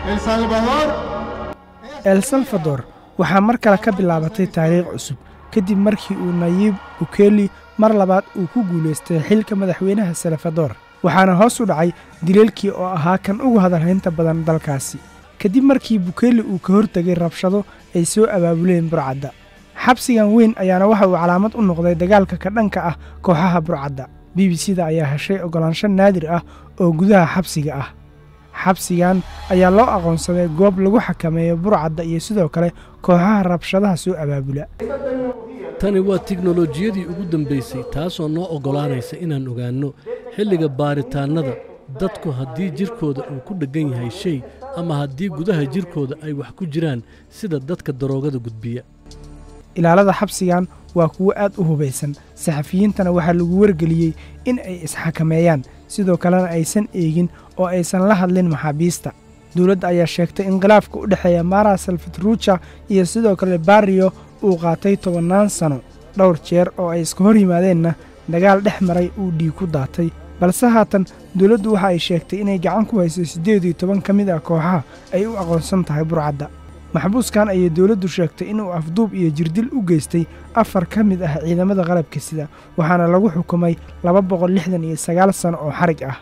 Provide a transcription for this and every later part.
El Salvador el salvador waxaa mar kale ka bilaabatay taariikh cusub kadib markii uu nayib bukeli mar labaad uu ku guulaystay xilka madaxweynaha salvador waxaana hoos u dhacay dileelkii oo ahaa kan ugu hadalhaynta badan dalkaasi kadib markii bukeli uu ka hortegay rabshado ay soo abaabuleen burcadda xabsigan weyn ayaana waxa uu calaamad u noqday dagaalka ka dhanka ah kooxaha burcadda b b c da ayaa heshay oggolaansho naadir ah oo gudaha xabsiga ah xabsigan ayaa loo aqoonsaday goob lagu xakameeyo burcadda iyo sidoo kale kooxaha rabshadaha soo abaabula tani waa tiknolojiyadii ugu dambaysay taasoo noo oggolaanaysa inaan ogaanno xilliga baaritaannada dadku haddii jidhkooda uu ku dheggan yahay shay ama haddii gudaha jidhkooda ay wax ku jiraan sida dadka daroogada gudbiya ilaalada xabsigan waa kuwo aad u hubaysan saxafiyiintana waxaa lagu wargeliyey in ay isxakameeyaan sidoo kalena aysan eegin oo aysan la hadlin maxaabiista dowladda ayaa sheegtay in khilaafka u dhexeeya mara salfatruja iyo sidoo kale barrio uu qaatay tobannaan sano dhowr jeer oo ay iska hor yimaadeenna dagaal dhex maray uu dhiig ku daatay balse haatan dowladdu waxa ay sheegtay inay gacan ku hayso siddeed iyo toban ka mid ah kooxaha ay u aqoonsan tahay burcadda maxbuuskan ayay dowladdu sheegtay inuu afduub iyo jirdil u geystay afar ka mid ah ciidamada qalabka sida waxaana lagu xukumay laba boqol lixdan iyo sagaal sano oo xarig ah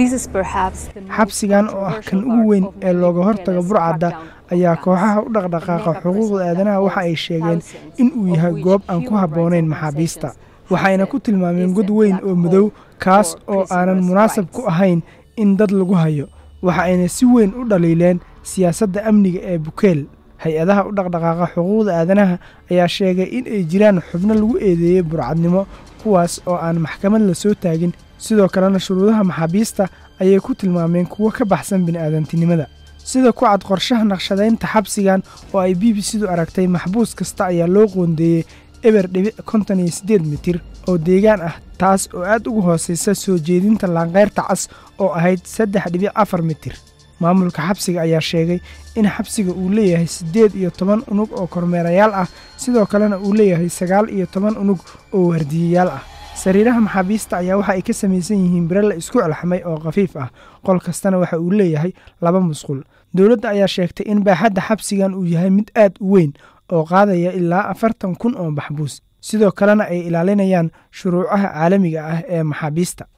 xabsigan oo ah kan ugu weyn ee looga hortaga burcadda ayaa kooxaha u dhaqdhaqaaqa xuquuqda aadanaha waxa ay sheegeen in uu yahay goob aan ku habboonayn maxaabiista waxayna ku tilmaameen god weyn oo madow kaas oo aanan munaasab ku ahayn in dad lagu hayo waxa ayna si weyn u dhaliileen siyaasadda amniga ee bukeel hay-adaha u dhaqdhaqaaqa xuquuqda aadanaha ayaa sheegay in ay jiraan xubno lagu eedeeyey burcadnimo kuwaas oo aan maxkamad la soo taagin sidoo kalena shuruudaha maxaabiista ayay ku tilmaameen kuwo ka baxsan bini'aadantinimada sida ku cad qorshaha naqshadaynta xabsigan oo ay b b c du aragtay maxbuus kasta ayaa loo qoondeeyey eber dhibic konton iyo siddeed mitir oo deegaan ah taas oo aad ugu hoosaysa soo jeedinta laanqayrta cas oo ahayd saddex dhibic afar mitir maamulka xabsiga ayaa sheegay in xabsiga uu leeyahay siddeed iyo toban unug oo kormeerayaal ah sidoo kalena uu leeyahay sagaal iyo toban unug oo waardiyayaal ah sariiraha maxaabiista ayaa waxa ay ka samaysan yihiin bire la isku celxamay oo khafiif ah qol kastana waxa uu leeyahay laba musqul dowladda ayaa sheegtay in baaxadda xabsigan uu yahay mid aad u weyn oo qaadaya ilaa afartan kun oo maxbuus sidoo kalena ay ilaalinayaan shuruucaha caalamiga ah ee maxaabiista